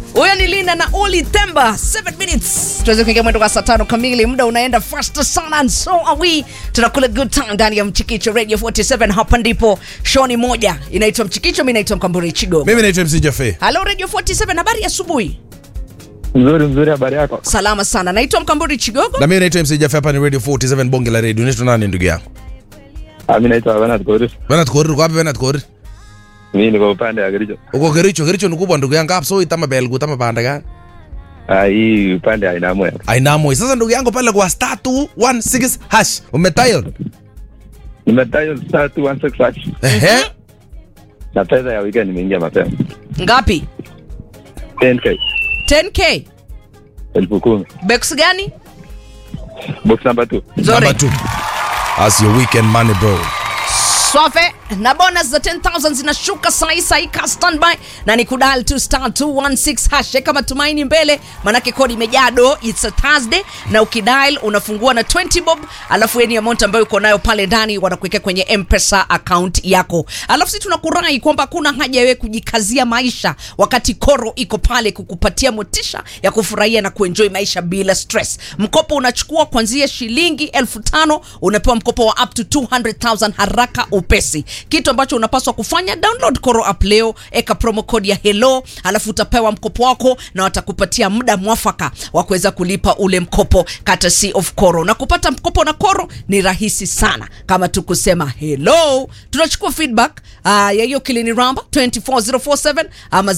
huyo ni Lina na Oli Temba 7 minutes tuweze kuingia mwendo wa saa tano kamili muda unaenda fast sana and so are we tunakula good time ndani ya mchikicho radio 47 hapa ndipo show ni moja inaitwa mchikicho mimi naitwa mkamburi chigo mimi naitwa mc jafe halo radio 47 habari ya asubuhi Mzuri mzuri, habari yako? salama sana naitwa mkamburi chigogo na mimi naitwa mc jafe hapa ni radio 47 bonge la radio unaitwa nani ndugu yangu Ah, Mimi naitwa Bernard Korir. Bernard Korir uko wapi Bernard Korir Mimi niko upande wa Kericho. uko Kericho Kericho ni kubwa ndugu yangu hapo so itama belgu tama panda gani Ah, hii upande wa Inamwe. ainamo sasa ndugu yangu pale kwa star 216 hash umetayo Nimedial star 216 hash. ehe Na pesa ya weekend nimeingia mapema. ngapi 10k 10k elfu kumi. bex gani Box number 2. nzuri number 2 as your weekend money bro swafe na bonus za 10000 zinashuka sahi sahi ka standby na ni kudal tu star 216 hash eka matumaini mbele manake kodi imejaa do it's a thursday na ukidial unafungua na 20 bob alafu yani amount ambayo uko nayo pale ndani wanakuwekea kwenye mpesa account yako alafu si tunakurai kwamba hakuna haja wewe kujikazia maisha wakati koro iko pale kukupatia motisha ya kufurahia na kuenjoy maisha bila stress mkopo unachukua kuanzia shilingi elfu tano unapewa mkopo wa up to 200000 haraka upesi kitu ambacho unapaswa kufanya download koro app leo eka promo code ya hello alafu utapewa mkopo wako na watakupatia muda mwafaka wa kuweza kulipa ule mkopo courtesy of koro na kupata mkopo na koro ni rahisi sana kama tu kusema hello tunachukua feedback uh, ya hiyo kilini ramba 24047 ama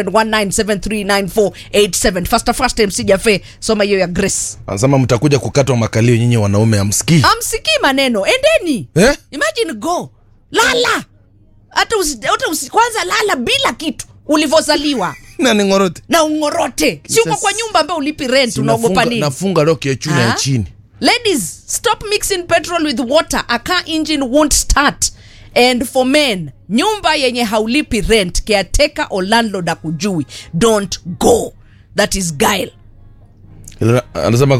0719739487 fasta fasta mc jafe soma hiyo ya grace anasema mtakuja kukatwa makalio nyinyi wanaume amsikii amsikii maneno endeni eh? imagine go lala hata usi, hata usi, kwanza lala bila kitu ulivyozaliwa na ningorote na ungorote si uko kwa nyumba ambayo ulipi rent unaogopa nini nafunga roki ya chuni ya Ah? chini ladies stop mixing petrol with water a car engine won't start and for men nyumba yenye haulipi rent caretaker or landlord akujui don't go that is guile anasema